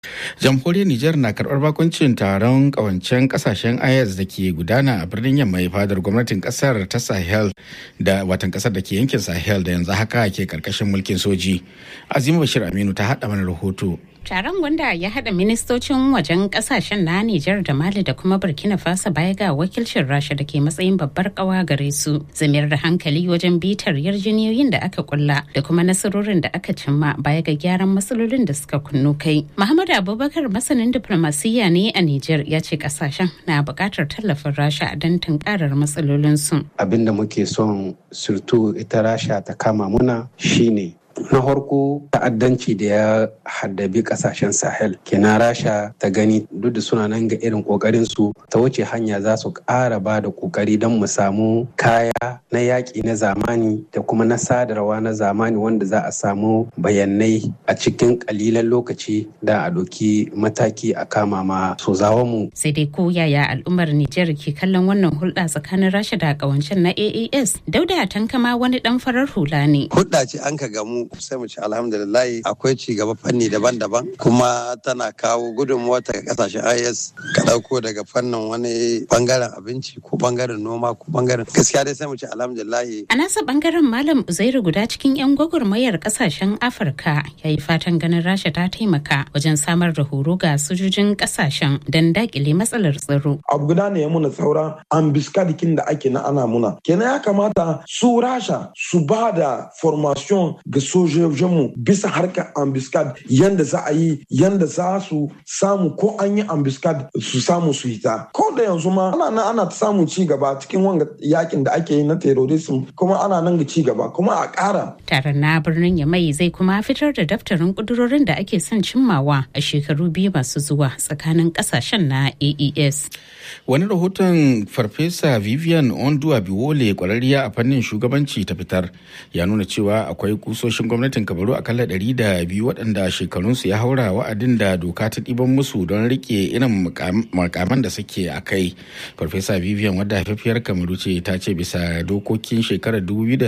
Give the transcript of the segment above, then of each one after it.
jamhuriyar Nijar na karɓar bakuncin taron ƙawancen ƙasashen IS da ke gudana a birnin yamma fadar gwamnatin ƙasar ta Sahel da watan ƙasar da ke yankin Sahel da yanzu haka ke ƙarƙashin mulkin soji. Azima Bashir Aminu ta haɗa mana rahoto. Taron wanda ya haɗa ministocin wajen ƙasashen na Nijar da Mali da kuma Burkina Faso baya ga wakilcin Rasha da ke matsayin babbar ƙawa gare su. Zamiyar da hankali wajen bitar yarjejeniyoyin da aka kulla da kuma nasarorin da aka cimma baya ga gyaran matsalolin da suka kunnu kai. Muhammad Abubakar masanin diplomasiyya ne a Nijar ya ce ƙasashen na buƙatar tallafin Rasha don tunkarar matsalolinsu. Abin da muke son surtu ita Rasha ta kama muna shine na farko ta'addanci da ya haddabi kasashen sahel kenan rasha ta gani duk da suna nan ga irin kokarin su ta wuce hanya za su ƙara ba da kokari don mu samu kaya na yaƙi na zamani da kuma na sadarwa na zamani wanda za a samu bayanai a cikin ƙalilan lokaci da a ɗauki mataki a kama ma mu. sai dai ko yaya al'ummar nijar ke kallon wannan hulɗa tsakanin rasha da ƙawancen na aas dauda tankama wani ɗan farar hula ne hulɗa ce an ka gamu sai mu ci alhamdulillah akwai ci gaba fanni daban-daban kuma tana kawo gudunmuwa ta kasashen IS ka dauko daga fannin wani bangaren abinci ko bangaren noma ko bangaren gaskiya dai sai mu ci alhamdulillah a nasa bangaren malam uzairu guda cikin yan gwagwarmayar kasashen afirka ya yi fatan ganin rasha ta taimaka wajen samar da horo ga sojojin kasashen don dakile matsalar tsaro abu guda ne ya muna sauran ambiskadikin da ake na ana muna kenan ya kamata su rasha su ba da formation ga sojojinmu bisa harkar ambiskad yanda za a yi yanda za su samu ko an yi ambiskad su samu su hita ko da yanzu ma ana nan ana ta samun ci gaba cikin wanga yakin da ake yi na terrorism kuma ana nan ga ci gaba kuma a ƙara. taron na birnin yamai zai kuma fitar da daftarin kudurorin da ake son cimmawa a shekaru biyu masu zuwa tsakanin kasashen na aes wani rahoton farfesa vivian ondua biwole kwararriya a fannin shugabanci ta fitar ya nuna cewa akwai kusoshin gwamnatin kabaru akalla ɗari da biyu waɗanda shekarunsu ya haura wa'adin da doka ta ɗiban musu don rike irin makaman da suke a kai farfesa vivian wadda haifafiyar kamaru ce ta ce bisa dokokin shekarar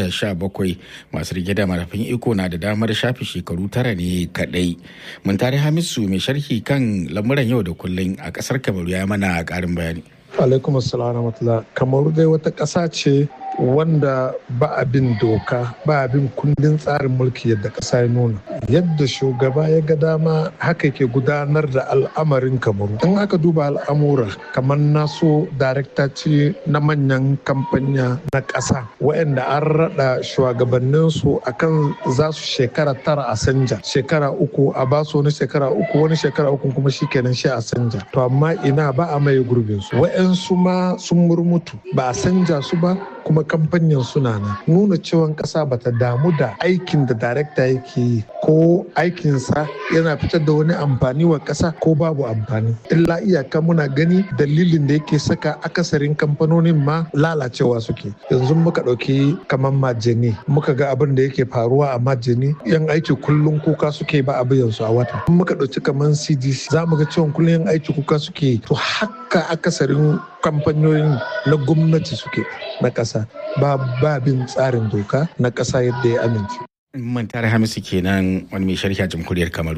2017 masu rike da marafin iko na da damar shafe shekaru tara ne kaɗai mun tare hamisu mai sharhi kan lamuran yau da kullum a ƙasar kamaru ya mana ƙarin bayani alaikum assalam kamaru dai wata ƙasa ce wanda ba abin doka ba abin kundin tsarin mulki yadda ƙasa ya nuna yadda shugaba ya ga dama haka ke gudanar da al'amarin kamaru in aka duba al'amura kamar naso darekta ce na manyan kamfanya na ƙasa waɗanda an raɗa shugabanninsu akan za su shekara tara a sanja shekara uku a basu wani shekara uku wani shekara uku kuma shi kenan shi a sanja to amma ina ba a maye gurbinsu wa'yansu ma sun murmutu ba a sanja su ba kuma kamfanyan suna nan nuna cewa kasa bata damu da aikin da darekta yake yi ko aikinsa yana fitar da wani amfani wa kasa ko babu amfani illa iyaka muna gani dalilin da yake saka akasarin kamfanonin ma lalacewa suke yanzu muka ɗauki kamar majini muka ga abin da yake faruwa a majini yan aiki kullum kuka suke ba a biyan su a wata muka ɗauki kamar cdc za mu ga cewa kullum yan aiki kuka suke to haka akasarin kamfanonin na gwamnati suke na ƙasa ba babin tsarin doka na ƙasa yadda ya amince. Man tare Hamisu kenan wani mai sharhi a jamhuriyar Kamaru.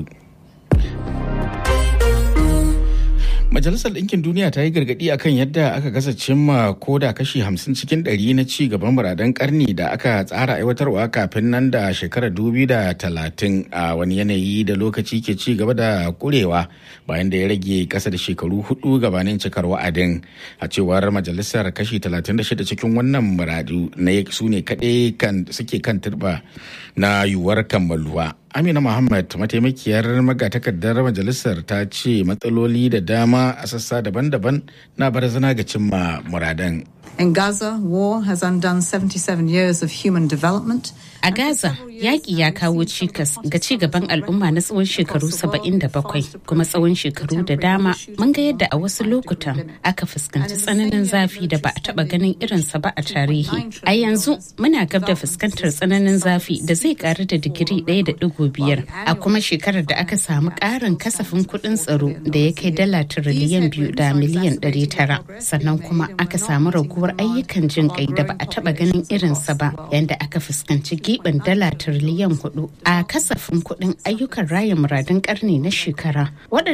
Majalisar Ɗinkin Duniya ta yi gargaɗi akan yadda aka gasa cimma ko da kashi hamsin cikin ɗari na ci gaban muradan ƙarni da aka tsara aiwatarwa kafin nan da shekarar dubi da talatin a wani yanayi da lokaci ke ci gaba da kurewa bayan da ya rage ƙasa da shekaru hudu gabanin cikar wa'adin a cewar majalisar kashi talatin da shida cikin wannan muradu na su ne kaɗai suke kan turba na yiwuwar kammaluwa. Amina Muhammad mataimakiyar magatakardar majalisar ta ce matsaloli da dama a sassa daban-daban na barazana ga cimma muradan. In Gaza, war has undone 77 years of human development. A Gaza, yaƙi ya kawo cikas ga ci gaban al'umma na tsawon shekaru 77 kuma tsawon shekaru da dama mun ga yadda a wasu lokutan aka fuskanci tsananin zafi da ba a taɓa ganin irinsa ba a tarihi. A yanzu muna gab da fuskantar tsananin zafi da zai ƙaru da digiri ɗaya da ɗigo biyar a kuma shekarar da aka samu ƙarin kasafin kuɗin tsaro da ya kai dala tiriliyan biyu da miliyan ɗari tara sannan kuma aka samu raguwar ayyukan jin ƙai da ba a taɓa ganin irinsa ba yadda aka fuskanci gibin dala tiriliyan hudu a kasafin kuɗin ayyukan raya muradun ƙarni na shekara